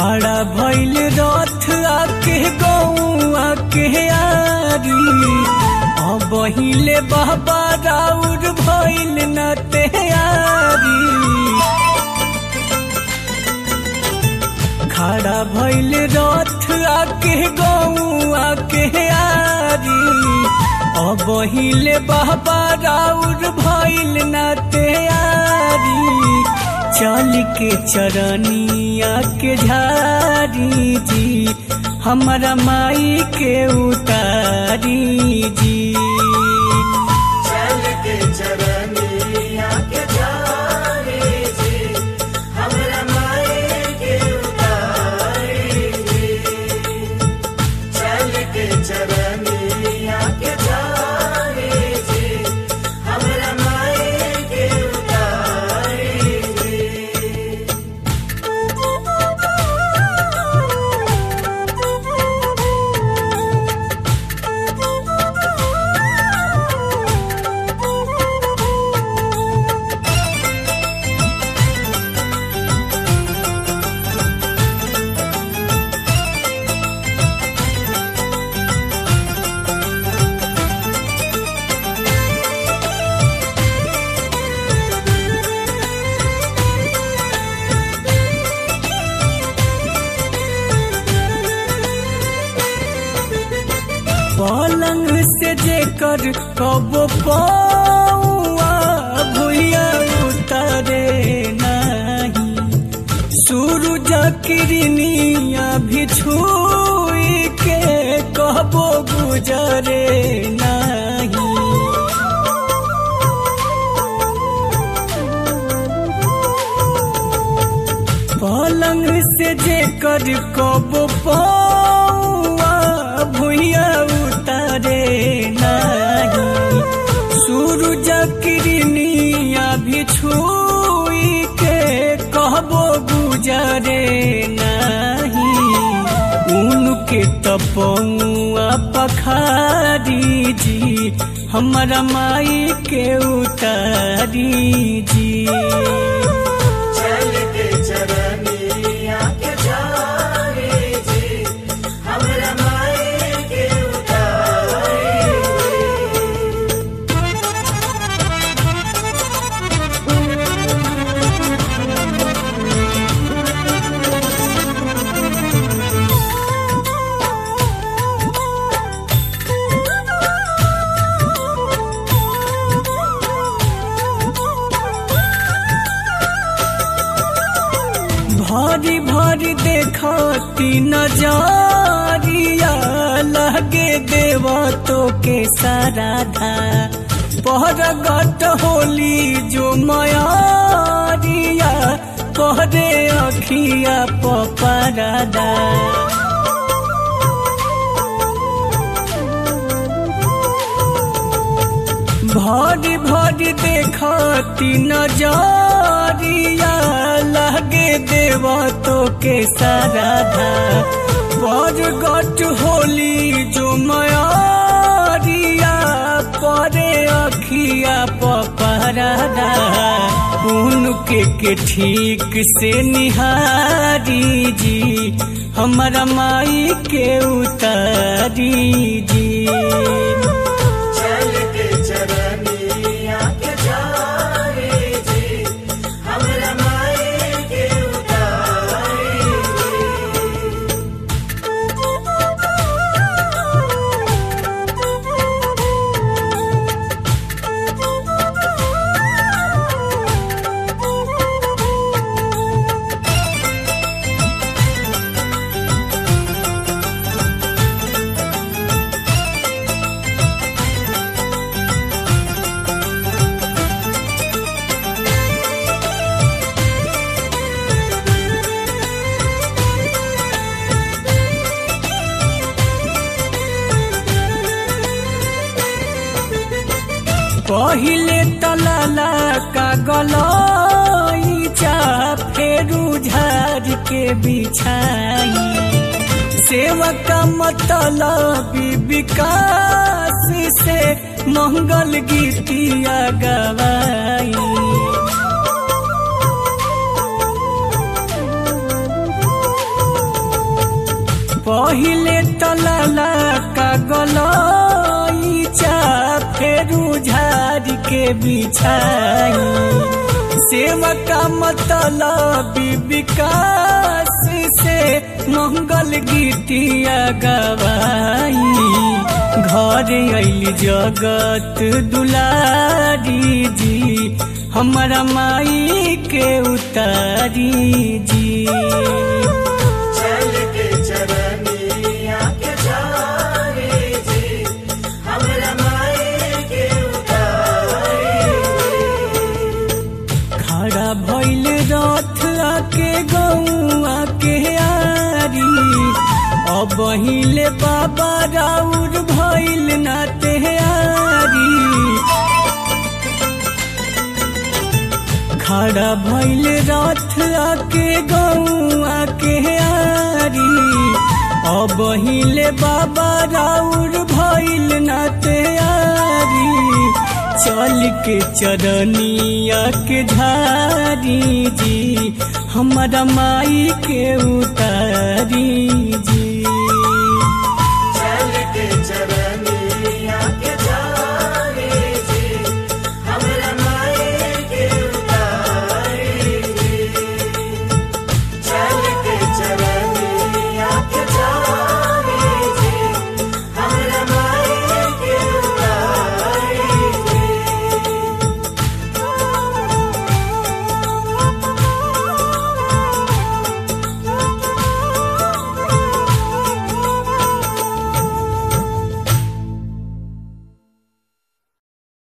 खड़ा भइल रथ आके गौआ के आरी अब हिले बाबा राउर भइल न तैयारी खड़ा भइल रथ आके गौआ के आरी अब हिले बाबा राउर भइल न तैयारी चल के चरनिया के झारी जी हमारा माई के उतारी जी चल के चरनिया के जारे जी हमरा माए के उतारे जी चल के चरनिया के जारे जी हमरा माए के उतारे जी पलंग से जेकर कब पौआ भुइया उतरे नहीं सूरज किरनिया भी छुई के कहबो गुजरे नहीं पलंग से जेकर कब पौआ भुइया उतारे नहीं सूरज किरनिया भी छुई के कहबो गुजरे नहीं उनके तपौआ पखारी जी हमारा माई के उतारी जी चल के चरनिया के जारे जी हमरा माए के उतारे भारी भारी देखती नजरिया लगे देवा तो के सारा धा पहर गट होली जो मयारिया पहरे अखिया पपरादा भारी भारी देखती नजरिया लगे देवा तो के सारा धा पर गट होली जो मयारिया परे अखिया पपरादा उनके के ठीक से निहारी जी हमारा माई के उतारी जी चल के चरनिया के जारे जी हमरा माए के उतारे पहिले तलाला का गलईचा फेरू झार के बिछाई सेवक मतलब विकास से मंगल गीतिया गवाई लागल ईचा फेरू झाड़ के बिछाई सेवा का मतलब विकास से मंगल गीतिया गवाई घर अली जगत दुलारी जी हमारा माई के उतारी जी चल के चरनिया के जारे जी हमरा माई के उतारे खड़ा भइल रथ आके गौआ के आरी अब हिले बाबा राउर भइल ना तेहारी खड़ा भइल रथ आके गौआ के आरी अब हिले बाबा राउर भइल ना तेहारी चल के चरनिया के धारी जी हमारा माई के उतारी जी